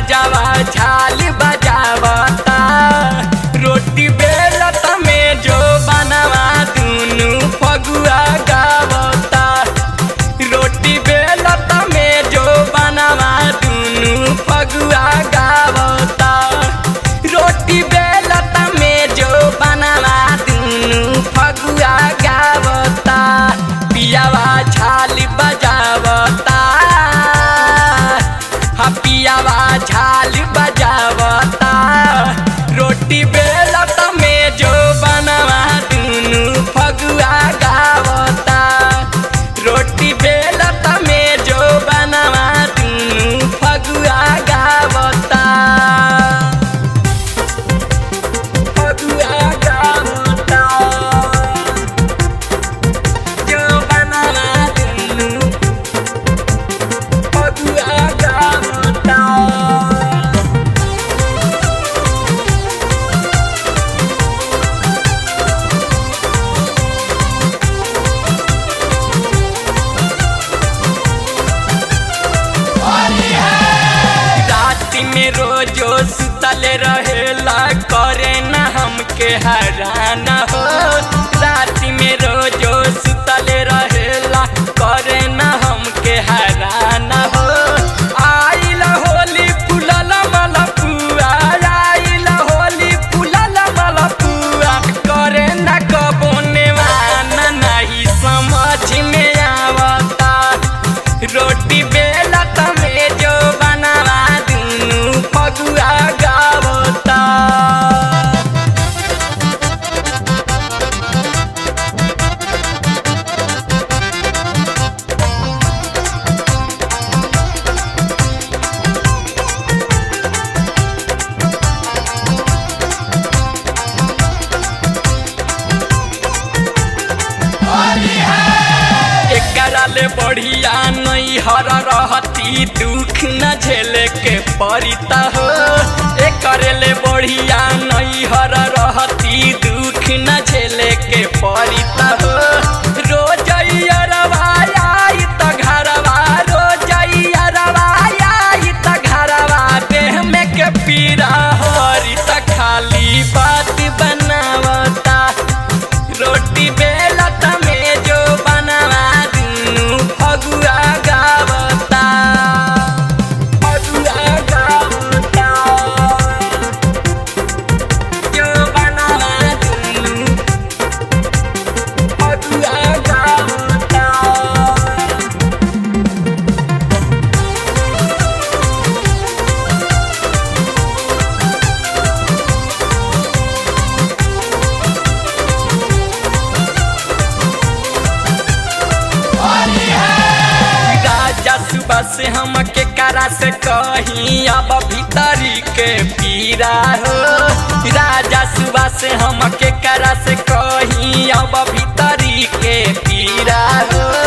राजावा झाल बजावता रोटी बेलत में जो बनवा दुनु फगुआ गावता रोटी बेलत में जो बनवा दुनु फगुआ गावता रोटी बेलत में जो बनवा दुनु फगुआ गावता पियावा झाल बजावता हा पियावा झाल बजावता रोटी बेलत में जो बनवा दुनु फगुआ गावता रोटी बेलत में जो बनवा दुनु फगुआ गावता फगुआ गावता जो बनवा दुनु फगुआ गावता रात में रोजो सुतल रहेला करे न हमके हराना हो रात में रोजो सुतल रहेला करे न हमके हराना हो आइल होली फुलल मलपुआ आइल होली फुलल मलपुआ करे न कबो नेवाना नहीं समझ में आवता रोटी बेलत में जो बनवा दुनु फगुआ गावता एकरा ले बढ़िया नहीं हर रहती दुख न झेले के परिता हो एकरे ले बढ़िया नहीं हर रहती दुख न झेले के परिता हो रोज आई त घरवा रोज आई त घरवा देह में के पीरा हरी त खाली बात बनावता रोटी बेलत में जो बनवा दुनु फगुआ गावता फगुआ गावता जो बनवा दुनु फगुआ गावता राजा सुबह से हम के करा से कहीं अब भीतरी के पीरा हो राजा सुबह से हम के करा से कहीं अब भीतरी के पीरा हो